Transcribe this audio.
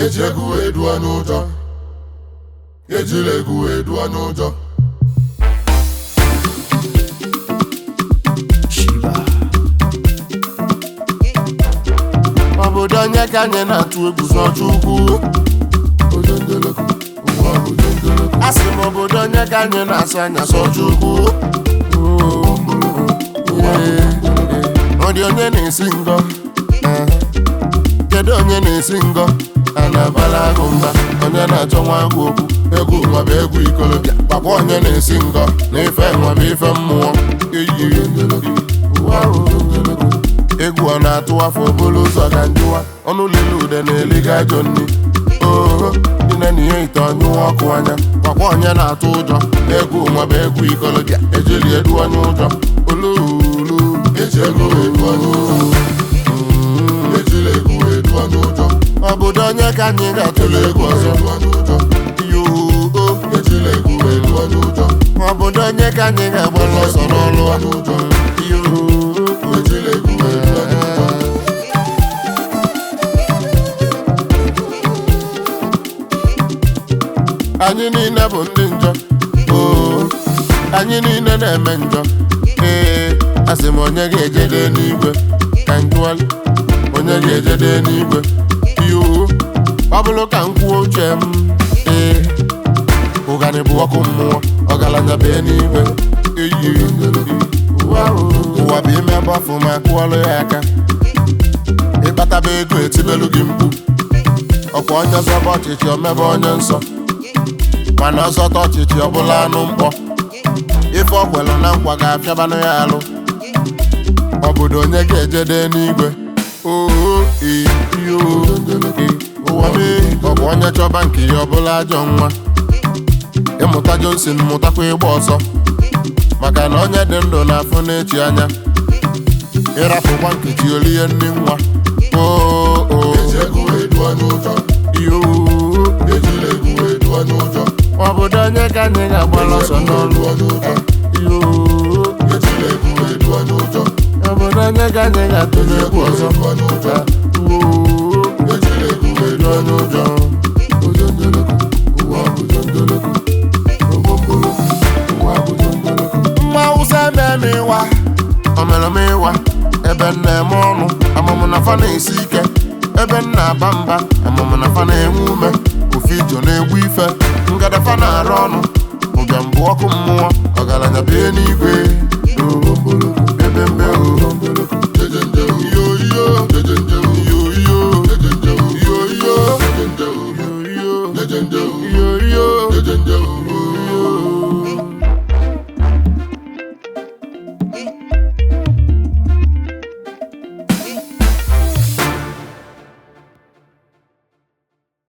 eji egwu wee dụọ n'ụjọ ejila egwu wee dụọ n'ụjọ obodo onye ka anyị na-atụ egwu zọcha ukwu ojendeleko ụwa bụ ojendeleko a sị m obodo onye ka anyị na-asụ anya zọcha ukwu ọ dị onye na-esi ngọ Eh. kedu onye na-esi ngọ a na-abala agụ mba onye na-achọ nwa agwụ okwu egwu nwa bụ egwu ikolobịa gwakwa onye na-esi ngọ na ife nwa bụ ife mmụọ eyi ụwa bụ ojendeleko egwu ọ na-atụ afọ obolo ụzọ ka njụwa ọnụ lele ude na-eliga ajọ nri oho dine na ihe ite ọnyụwa ọkụ anya gwakwa onye na-atụ ụjọ egwu nwa bụ egwu ikolobịa ejili edu onye ụjọ oluulu eji egwu wee dụọ n'ụjọ ejila egwu wee dụọ n'ụjọ obodo onye ka anyị ga-atụle egwu ọzọ dụọ n'ụjọ yoo ejila egwu wee dụọ n'ụjọ obodo onye ka anyị ga-agbara ọsọ n'ọlụ a? n'ụjọ yoo ejila egwu wee dụọ n'ụjọ anyị niile bụ ndị njọ oo anyị niile na-eme njọ ee asị m onye ga-ejede n'igwe ka njụọli onye ga-ejede n'igwe yoo ọ bụrụ ka m kwuo uche m ee ụganị bụ ọkụ mmụọ ọgaranya bee n'igwe eyi ụwa ụwa bụ ime gbafụ ma kụọlụ ya aka ịkpataba ego etibelu gị mkpu ọkwa onye zọba ọchịchị omebe onye nsọ mana ọzọta ọchịchị ọbụla anụ mkpọ ife ọkwelụ na nkwa ga-afịabanụ ya alụ obodo onye ga-ejede n'igwe oo iyo ụwa mee ọbụ onye chọba nke ya ọbụla ajọ nwa ịmụta Johnson mụtakwa ịgba ọsọ maka na onye dị ndụ na-afụ n'echi anya ịrapụkwa nkechi olie nri nwa oo eji egwu wee dụọ n'ụjọ iyo ejila egwu wee dụọ n'ụjọ obodo onye ka anyị ga-agbara ọsọ n'ọlụ dụọ n'ụjọ iyo ejila egwu wee dụọ n'ụjọ obodo onye ka anyị ga-atụle egwu ọzọ dụọ n'ụjọ oo ejila egwu wee dụọ n'ụjọ ojendeleko ụwa bụ ojendeleko ogbomboloko ụwa bụ ojendeleko mma awụsa eme ịwa omeremịwa ebe m na-eme ọnụ amụmụ na fa na-esi ike ebe m na-aba mba amụmụ na fa na-enwe ume ofe ijo na-egbu ife ngadafa na-arụ ọnụ ụbịam bụ ọkụ mmụọ ọgaranya bie n'igwe ogbomboloko ebe mbe o ogbomboloko jejenjewu iyo iyo jejenjewu iyo iyo jejenjewu iyo iyo jejenjewu iyo jejenjewu iyo